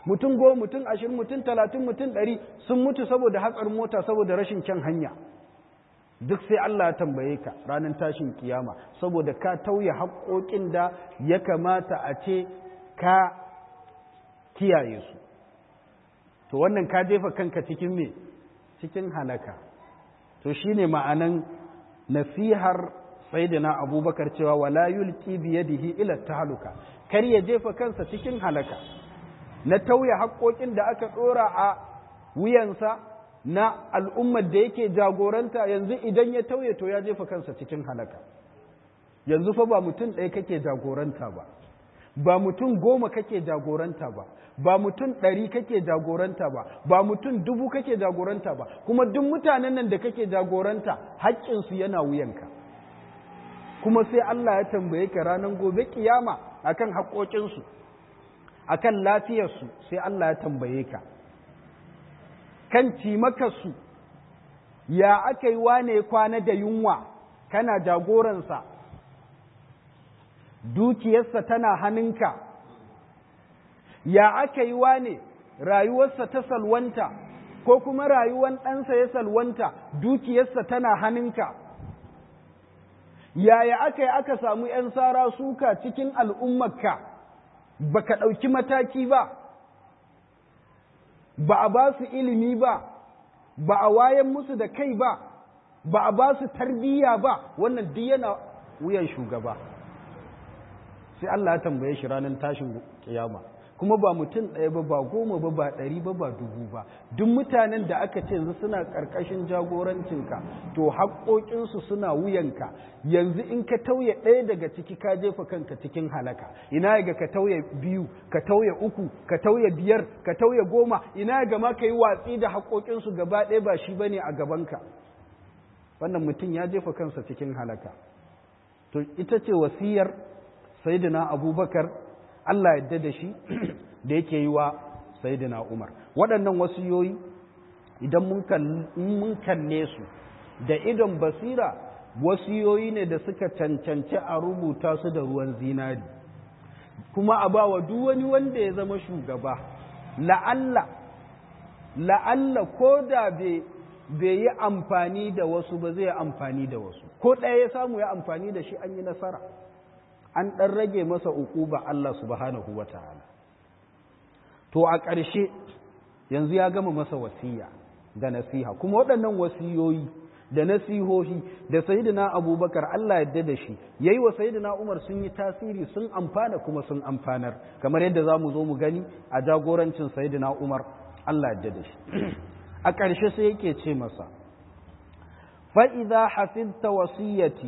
mutum goma mutum ashirin mutum talatin mutum ɗari sun mutu saboda hatsarin mota saboda rashin kyan hanya duk sai Allah ya tambaye ka ranar tashin kiyama saboda ka tauye haƙoƙin da ya kamata a ce ka kiyaye su to wannan ka jefa kanka cikin me cikin halaka to shine ma'anan nasihar sayyidina abubakar cewa wala yulqi bi yadihi ila tahluka kar ya jefa kansa cikin halaka na tauye haƙoƙin da aka ɗora a wuyansa na al'ummar da yake jagoranta yanzu idan ya tauye to ya jefa kansa cikin halaka yanzu fa ba mutum ɗaya kake jagoranta ba ba mutum goma kake jagoranta ba ba mutum ɗari kake jagoranta ba ba mutum dubu kake jagoranta ba kuma duk mutanen nan da kake jagoranta haƙƙinsu yana wuyanka kuma sai Allah ya tambaye ka ranar gobe kiyama akan haƙoƙinsu akan lafiyarsu sai Allah ya tambaye ka kan cimakarsu ya aka yi wane kwana da yunwa kana jagoransa dukiyarsa tana hannunka ya aka yi wane rayuwarsa ta salwanta ko kuma rayuwar ɗansa ya salwanta dukiyarsa tana hannunka yaya aka yi aka samu ‘yan sara suka cikin al'ummarka ba ka ɗauki mataki ba ba a ba su ilimi ba ba a wayan musu da kai ba ba a ba su tarbiyya ba wannan duk yana wuyan shugaba sai Allah ya tambaye shi ranar tashin kiyama kuma ba mutum ɗaya ba ba goma ba ba ɗari ba ba dubu ba duk mutanen da aka ce yanzu suna ƙarƙashin jagorancinka to haƙoƙinsu suna wuyanka yanzu in ka tauye ɗaya daga ciki ka jefa kanka cikin halaka ina ga ka tauye biyu ka tauye uku ka tauye biyar ka tauye goma ina ga ma ka yi watsi da haƙoƙinsu gaba ɗaya ba shi bane a gabanka wannan mutum ya jefa kansa cikin halaka to ita ce wasiyar sayyidina abubakar Allah yadda da shi da yake yi wa Sayyidina Umar waɗannan wasiyoyi idan mun kalle su da idon basira wasiyoyi ne da suka cancanci a rubuta su da ruwan zinari kuma a bawa duk wani wanda ya zama shugaba la'alla la'alla ko da bai yi amfani da wasu ba zai amfani da wasu ko ɗaya ya samu ya amfani da shi an yi nasara an ɗan rage masa uquba Allah subhanahu wa ta'ala. To a ƙarshe yanzu ya gama masa wasiya da nasiha, kuma waɗannan wasiyoyi da nasihohi da Sayyidina Abubakar Allah yadda da shi, ya yi wa Sayyidina Umar sun yi tasiri sun amfana kuma sun amfanar, kamar yadda za mu zo mu gani a jagorancin Sayyidina Umar Allah yadda da shi. A ƙarshe sai yake ce masa, fa'iza hafizta wasiyyati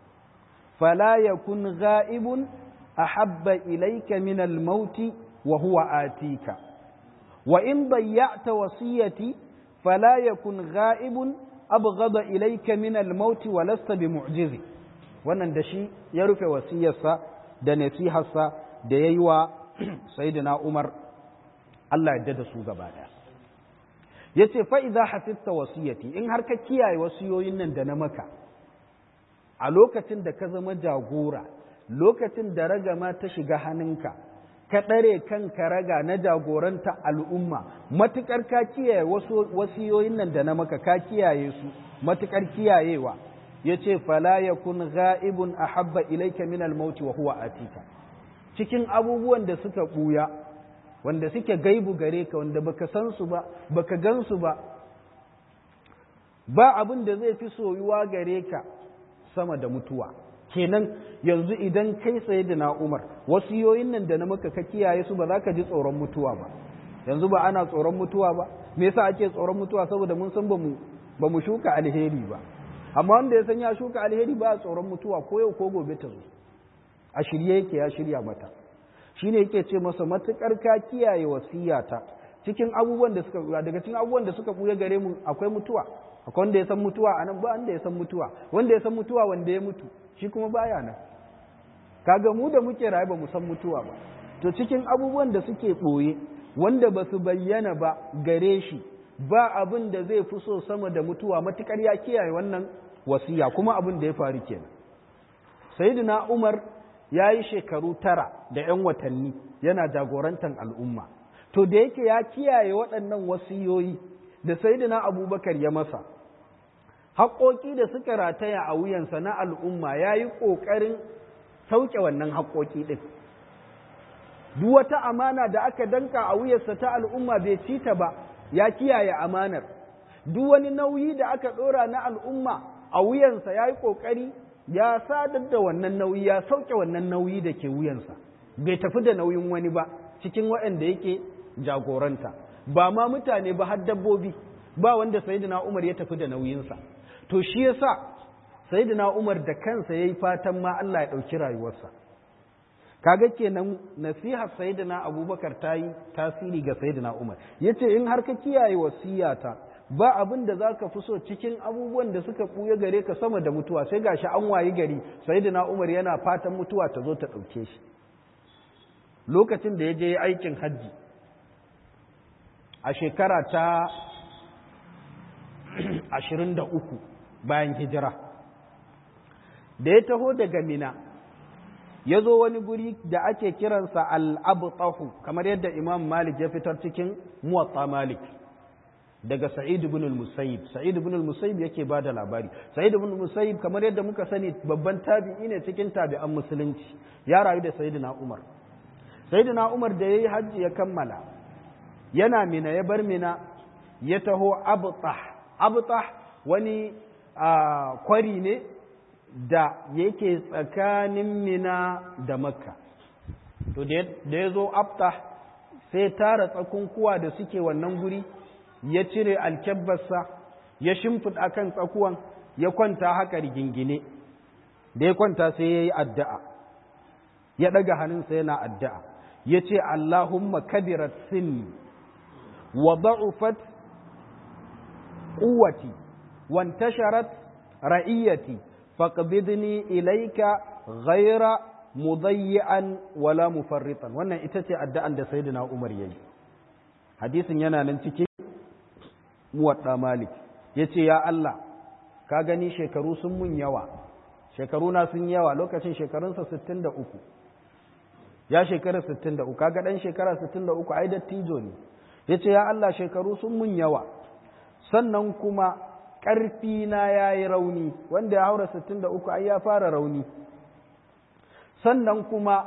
فلا يكن غائب أحب إليك من الموت وهو آتيك وإن ضيعت وصيتي فلا يكن غائب أبغض إليك من الموت ولست بمعجز wannan da shi ya rufe wasiyarsa da nasiharsa da ya yi wa Sayyidina Umar Allah ya da su gaba ɗaya. Ya ce fa'iza hafifta wasiyati in har ka kiyaye wasiyoyin nan da na maka, a lokacin da ka zama jagora lokacin da ragama ta shiga hannunka ka ɗare kanka raga na jagoranta al'umma matuƙar ka kiyaye wasu wasiyoyin nan da na maka ka kiyaye su matuƙar kiyayewa ya ce fala ya kun ga'ibun a habba ilaika min almauti wa huwa atika cikin abubuwan da suka ɓuya wanda suke gaibu gare ka wanda baka san su ba baka gan su ba ba abin da zai fi soyuwa gare ka sama da mutuwa kenan yanzu idan kai tsaye da na umar wasiyoyin nan da na maka ka kiyaye su ba za ka ji tsoron mutuwa ba yanzu ba ana tsoron mutuwa ba me yasa ake tsoron mutuwa saboda mun san ba mu ba mu shuka alheri ba amma wanda ya san ya shuka alheri ba a tsoron mutuwa ko yau ko gobe ta zo a shirye yake ya shirya mata shine yake ce masa matukar ka kiyaye wasiyata cikin abubuwan da suka daga cikin abubuwan da suka buya gare mu akwai mutuwa akwai wanda ya san mutuwa a nan ba wanda ya san mutuwa wanda ya san mutuwa wanda ya mutu shi kuma baya nan kaga mu da muke raye ba mu san mutuwa ba to cikin abubuwan da suke ɓoye wanda ba su bayyana ba gare shi ba abin da zai fi so sama da mutuwa matukar ya kiyaye wannan wasiya kuma abin da ya faru kenan sayyidina umar ya yi shekaru tara da 'yan watanni yana jagorantar al'umma to da yake ya kiyaye waɗannan wasiyoyi da sayyidina abubakar ya masa haƙoƙi da suka rataya a wuyansa na al'umma ya yi ƙoƙarin sauke wannan haƙoƙi ɗin duk wata amana da aka danka a wuyarsa ta al'umma bai ci ta ba ya kiyaye amanar duk wani nauyi da aka ɗora na al'umma a wuyansa ya yi ƙoƙari ya sadar da wannan nauyi ya sauke wannan nauyi da ke wuyansa bai tafi da nauyin wani ba cikin waɗanda yake jagoranta ba ma mutane ba har dabbobi ba wanda sayyidina Umar ya tafi da nauyinsa to shi yasa sayyidina Umar da kansa yayi fatan ma Allah ya ɗauki rayuwarsa kaga kenan nasihar sayyidina Abubakar ta yi tasiri ga sayyidina Umar yace in har ka kiyaye wasiyata ba abin da za ka fi so cikin abubuwan da suka ɓuya gare ka sama da mutuwa sai gashi an wayi gari sayyidina Umar yana fatan mutuwa ta zo ta ɗauke shi lokacin da ya je aikin hajji a shekara ta ashirin da uku bayan hijira da ya taho daga mina ya zo wani guri da ake kiransa al'abtahu kamar yadda imam malik ya fitar cikin muwatta malik daga sa'id ibn al-musayyib sa'id ibn al-musayyib yake ba da labari sa'id ibn al-musayyib kamar yadda muka sani babban tabi'i ne cikin tabi'an musulunci ya rayu da sayyidina umar sayyidina umar da yayi hajji ya kammala yana mina ya bar mina ya taho abtah abtah wani kwari ne da yake tsakanin mina da makka to da ya zo abtah sai tara tsakunkuwa da suke wannan guri ya cire alkyabbarsa ya shimfiɗa kan tsakuwan ya kwanta haka rigingine da ya kwanta sai ya yi addu'a ya ɗaga hannunsa yana addu'a ya ce Allahumma kabirat sinni wa da'ufat quwwati wantasharat ra'iyati faqbidni ilayka ghayra mudayyi'an wala mufarritan wannan ita ce addu'an da sayyidina Umar yayi hadisin yana nan cikin muwadda Malik yace ya Allah ka gani shekaru sun mun yawa shekaru na sun yawa lokacin shekarunsa 63 ya shekara 63 kaga dan shekara 63 ai dattijo ne yace ya Allah shekaru sun mun yawa sannan kuma ƙarfi na yayi rauni wanda ya haura 63 ai ya fara rauni sannan kuma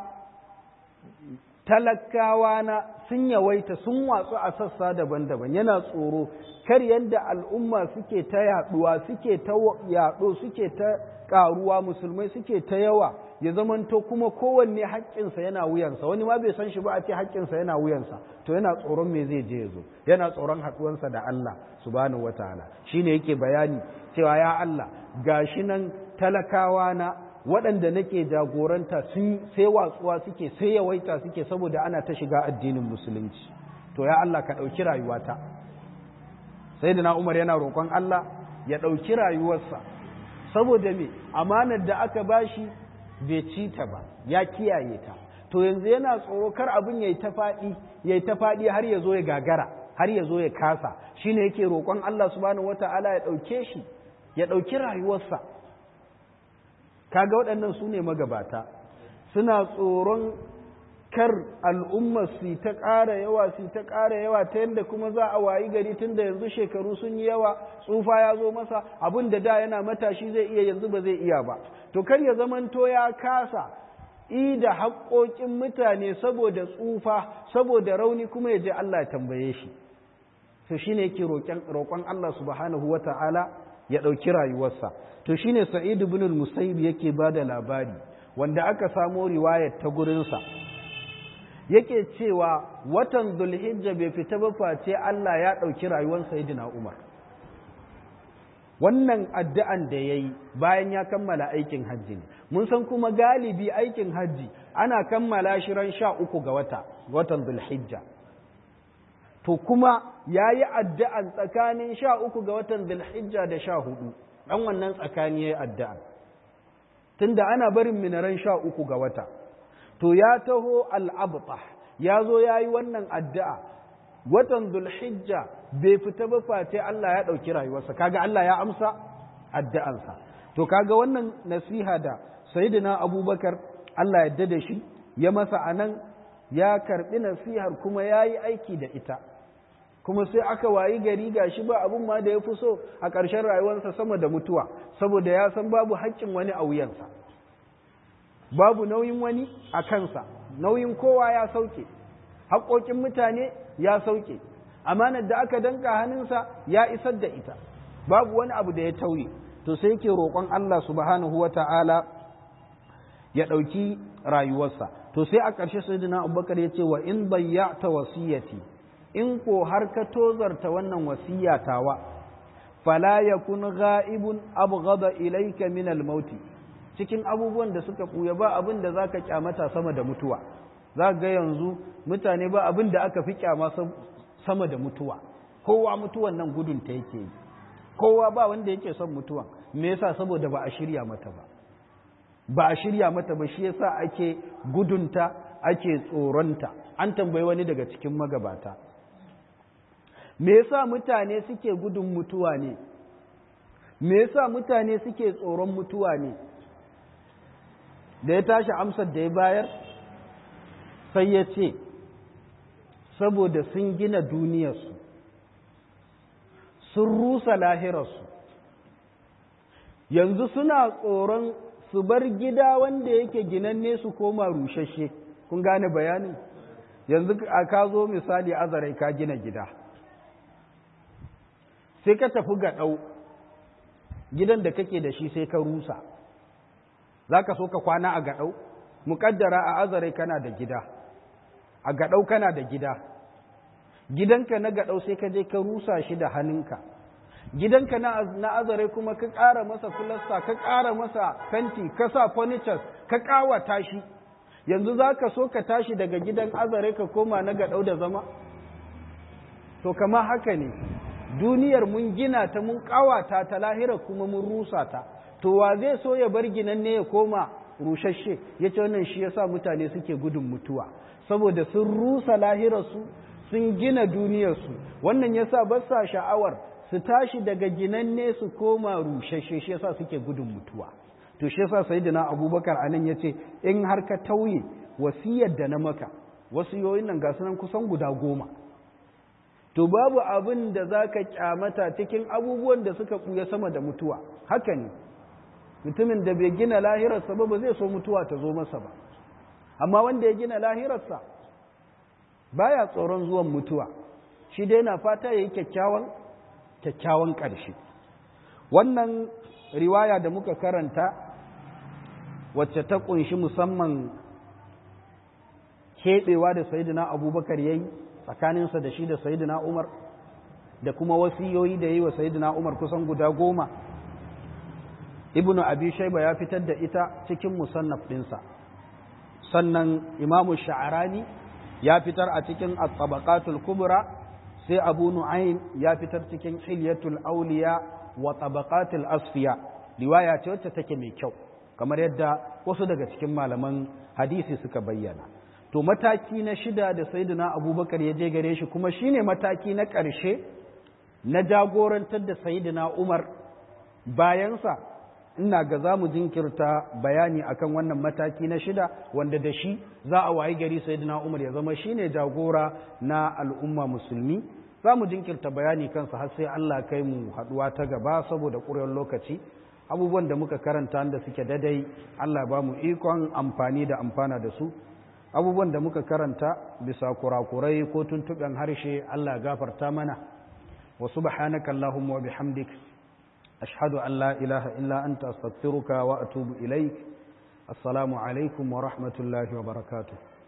talakawa na sun yawaita sun watsu a sassa daban-daban yana tsoro kar yadda al'umma suke ta yaduwa suke ta yado suke ta karuwa musulmai suke ta yawa ya zamanto kuma kowanne haƙƙinsa yana wuyansa wani ma bai san shi ba a ce haƙƙinsa yana wuyansa to yana tsoron me zai je ya zo yana tsoron haɗuwansa da Allah subhanahu wataala shine yake bayani cewa ya Allah gashi nan talakawa na waɗanda nake jagoranta sun sai watsuwa suke sai yawaita suke saboda ana ta shiga addinin musulunci to ya Allah ka ɗauki rayuwata sai da na umar yana roƙon Allah ya ɗauki rayuwarsa saboda me amanar da aka bashi bai ci ta ba ya kiyaye ta to yanzu yana tsoro kar abin yayi ta faɗi yayi ta faɗi har ya zo ya gagara har ya zo ya kasa shine yake roƙon Allah subhanahu wataala ya ɗauke shi ya ɗauki rayuwarsa kaga waɗannan su ne magabata suna tsoron kar al'umma su ta ƙara yawa su ta ƙara yawa ta yadda kuma za a wayi gari tun da yanzu shekaru sun yi yawa tsufa ya zo masa abin da da yana matashi zai iya yanzu ba zai iya ba to kar ya zamanto ya kasa i da haƙoƙin mutane saboda tsufa saboda rauni kuma ya je Allah ya tambaye shi to shine yake roƙon Allah subhanahu wata'ala ya ɗauki rayuwarsa to shine sa'id ibn al-musayyib yake bada labari wanda aka samo riwayar ta gurinsa yake cewa watan dhulhijja bai fita ba face Allah ya ɗauki rayuwar sayyidina Umar wannan addu'an da yayi bayan ya kammala aikin hajji ne mun san kuma galibi aikin hajji ana kammala shi ran sha uku ga wata watan dhulhijja to kuma ya yi addu'an tsakanin sha uku ga watan Zulhijja da sha hudu, ɗan wannan tsakani ya yi addu'an. Tunda ana barin minaran sha uku ga wata, to ya taho al'abta, ya zo ya yi wannan addu'a, watan Zulhijja bai fita ba face Allah ya ɗauki rayuwarsa, kaga Allah ya amsa addu'ansa. To kaga wannan nasiha da Sayyidina Abubakar Allah ya da shi, ya masa a nan ya karɓi nasihar kuma ya yi aiki da ita kuma sai aka wayi gari gashi ba abin ma da ya fi so a ƙarshen rayuwarsa sama da mutuwa saboda ya san babu haƙƙin wani a wuyansa babu nauyin wani a kansa nauyin kowa ya sauke haƙoƙin mutane ya sauke amanar da aka danka hannunsa ya isar da ita babu wani abu da ya tauye to sai yake roƙon Allah subhanahu wa ta'ala ya ɗauki rayuwarsa to sai a ƙarshe sayyidina abubakar ya ce wa in bayyata wasiyati in ko har ka tozarta wannan wasiya tawa fala yakun ghaibun abghada ilayka min al-mauti cikin abubuwan da suka buya ba abin da zaka kyamata sama da mutuwa za ga yanzu mutane ba abin da aka fi kyama sama da mutuwa kowa mutuwan nan gudun ta yake yi kowa ba wanda yake son mutuwan me yasa saboda ba a shirya mata ba ba a shirya mata ba shi yasa ake gudunta ake tsoronta an tambayi wani daga cikin magabata me yasa mutane suke gudun mutuwa ne me yasa mutane suke tsoron mutuwa ne da ya tashi amsar da ya bayar sai ya ce saboda sun gina duniyarsu sun rusa lahirarsu yanzu suna tsoron su bar gida wanda yake ginanne su koma rushashe kun gane bayanin yanzu a ka zo misali azarai ka gina gida sai ka tafi ga ɗau gidan da kake da shi sai ka rusa za ka so ka kwana a gaɗau muƙaddara a azarai kana da gida a gaɗau kana da gida gidanka na gaɗau sai ka je ka rusa shi da hannunka gidanka na azare kuma ka ƙara masa filasta ka ƙara masa fenti ka sa furnitures ka ƙawata shi yanzu za ka so ka tashi daga gidan azare ka koma na gaɗau da zama to kama haka ne duniyar mun gina ta mun ƙawata ta lahira kuma mun rusa ta to wa zai so ya bar ginan ne ya koma rushashe ya ce wannan shi yasa mutane suke gudun mutuwa saboda sun rusa lahirarsu sun gina duniyarsu wannan yasa ba sa sha'awar su tashi daga ginanne su koma rushashe shi yasa suke gudun mutuwa to shi yasa sayyidina abubakar anan yace in har ka tauye wasiyar da na maka wasiyoyin nan ga sunan kusan guda goma to babu abin da zaka kyamata cikin abubuwan da suka buya sama da mutuwa haka ne mutumin da bai gina lahirarsa ba ba zai so mutuwa ta zo masa ba amma wanda ya gina lahirarsa baya tsoron zuwan mutuwa shi dai na fata ya yi kyakkyawan kyakkyawan ƙarshe wannan riwaya da muka karanta wacce ta ƙunshi musamman keɓewa da sayidina abubakar ya yi tsakaninsa da shi da sayidina umar da kuma wasiyoyi da yi wa sayidina umar kusan guda goma ibnu abi shaiba ya fitar da ita cikin musannaf ɗinsa sannan imamu sha'arani ya fitar a cikin at-tabaqatul kubra sai abu nu'aym ya fitar cikin hilyatul awliya wa tabaqatul asfiya riwaya ce wacce take mai kyau kamar yadda wasu daga cikin malaman hadisi suka bayyana to mataki na shida da sayyidina abubakar ya je gare shi kuma shine mataki na ƙarshe na jagorantar da sayyidina umar bayansa ina ga za mu jinkirta bayani akan wannan mataki na shida wanda da shi za a wayi gari sayyidina umar ya zama shine jagora na al'umma musulmi za mu jinkirta bayani kansa har sai Allah kai mu haduwa ta gaba saboda ƙurewar lokaci abubuwan da muka karanta da suke dadai Allah ba mu ikon amfani da amfana da su abubuwan da muka karanta bisa kurakurai ko tuntuɓen harshe Allah gafarta mana wa subhanaka allahumma wa bihamdik ashhadu an la ilaha illa anta astaghfiruka wa atubu ilaik assalamu alaikum wa rahmatullahi wa barakatuh